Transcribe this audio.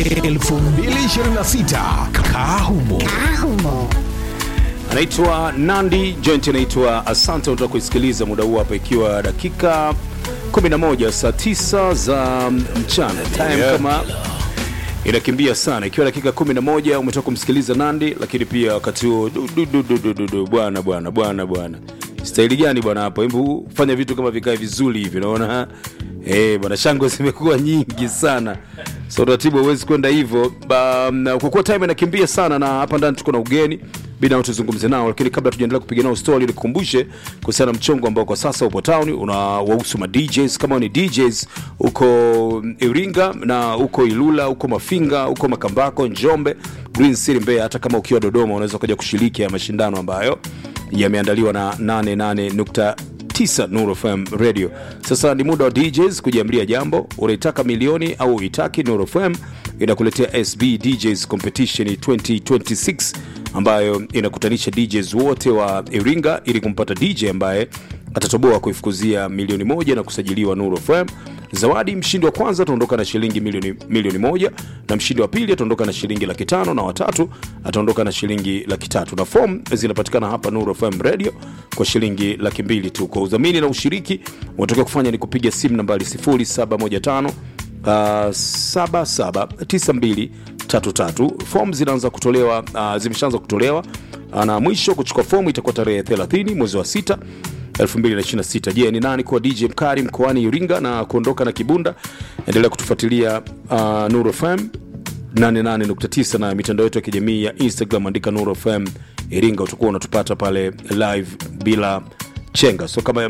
2026 Kahumo. anaitwa Nandi, joint inaitwa Asante. Unataka kuisikiliza muda huu hapa, ikiwa dakika 11 saa 9 za mchana time Yeah. kama inakimbia sana, ikiwa dakika 11 umetoka kumsikiliza Nandi, lakini pia wakati huo du- du- du- du- du- du- du, bwana bwana bwana bwana, staili gani bwana hapo? Hebu fanya vitu kama vikae vizuri hivi, unaona eh bwana, shangwe zimekuwa nyingi sana, so taratibu huwezi kwenda hivyo Ba- na kwa kuwa time inakimbia sana, na hapa ndani tuko na ugeni bina tuzungumze nao, lakini kabla tujaendelea kupiga nao story, nikukumbushe kuhusiana na mchongo ambao kwa sasa upo town unawahusu ma DJs. Kama ni DJs uko Iringa na uko Ilula, uko Mafinga, uko Makambako, Njombe, Green City, Mbeya, hata kama ukiwa Dodoma unaweza kuja kushiriki ya mashindano ambayo yameandaliwa na 88.9 Nuru FM Radio. Sasa ni muda wa DJs kujiamlia jambo, unaitaka milioni au uitaki, Nuru FM inakuletea SB DJs Competition 2026 ambayo inakutanisha DJs wote wa Iringa ili kumpata DJ ambaye atatoboa kuifukuzia milioni moja na kusajiliwa Nuru FM. Zawadi, mshindi wa kwanza ataondoka na shilingi milioni, milioni moja na mshindi wa pili ataondoka na shilingi laki tano na watatu ataondoka na shilingi laki tatu na fomu zinapatikana hapa Nuru FM Radio kwa shilingi laki mbili tu. Kwa udhamini na ushiriki unatakiwa kufanya ni kupiga simu nambari 0715 uh, 779233 fomu zinaanza kutolewa uh, zimeshaanza kutolewa uh, na mwisho kuchukua fomu itakuwa tarehe 30 mwezi wa 6 2026 je ni nani kuwa dj mkari mkoani iringa na kuondoka na kibunda endelea kutufuatilia uh, nuru fm 88.9 na mitandao yetu ya kijamii ya instagram andika nuru fm iringa utakuwa unatupata pale live bila chenga so kama